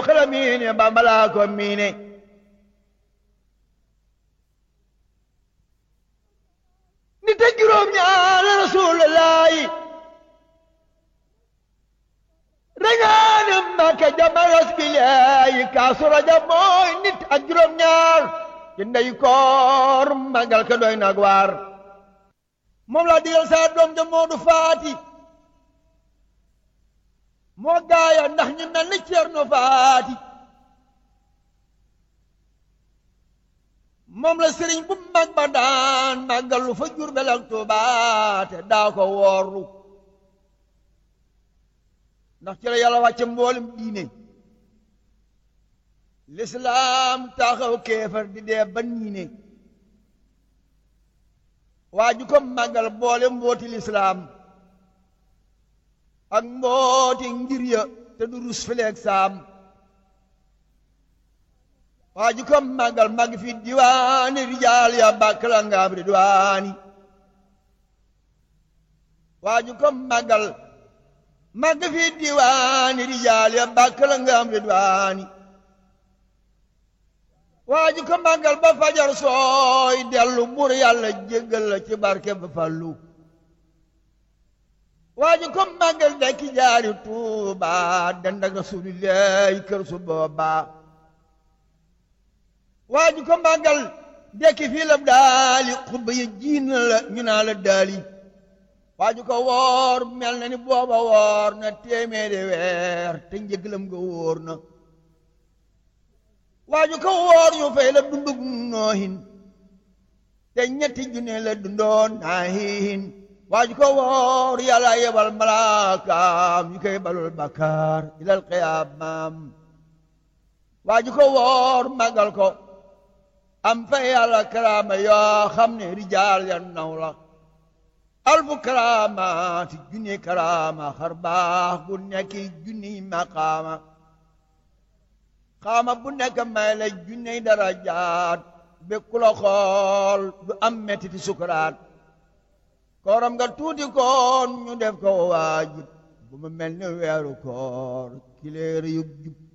xala miine bambalaa ko miine nit ak juróom ñaar rasulullaahi rañaane Mbàkke jamaras bilaayi kaasu rajab mooy nit ak juróom ñaar ci ndey koor magal ka doy nag waar moom laa digal saa doom ja Moodu Faati moo gaaya ndax ñu mel ni Ceerno Faati moom la sëriñ bu mag ba daan màggalu fa Jurbel ak Tuubaa te daa ko woorlu ndax ci la yàlla wàcce mboolem diine lislaam taxaw kéefar di dee ba niine waa ju ko màggal boole mbooti lislaam ak mbooti ngir ya te du rus fileeg saam waa ju ko màggal màgg fi diwaani rijaal ya bàkk la ngaam ridwaani waa ju ko màggal màgg fi diwaani rijaal ya bàkk la ngaam ridwaani waa ji ko màggal ba fajar sooy dellu bur yàlla jéggal la ci barke ba fallu waa ji ko màggal dekki jaari tuuba dend ak rasulillahi kër su booba waa ji ko màggal dekki fii la daali xutba yi jiin la ñu naa la daali waa ji ko woor mel na ni booba woor na téeméeri weer te njëglam nga wóor na waaju ko woor ñu fay la dundug noohin te ñetti junne la dundoon naahin waaju ko woor yàlla yebal malaakaam ñu koy balul bakkaar ilal qiyaamaam waaju ko woor magal ko am fay yàlla karaama yoo xam ne rijaal ya naw la alfu karaamaati junni karaama xar baax gu nekki junni maqaama xaama bu nekk may la junney darajaat békku la xool du am mettiti sukuraat kooram nga tuuti koon ñu def ko waajib bu mu mel ni weeru koor kileer yub jub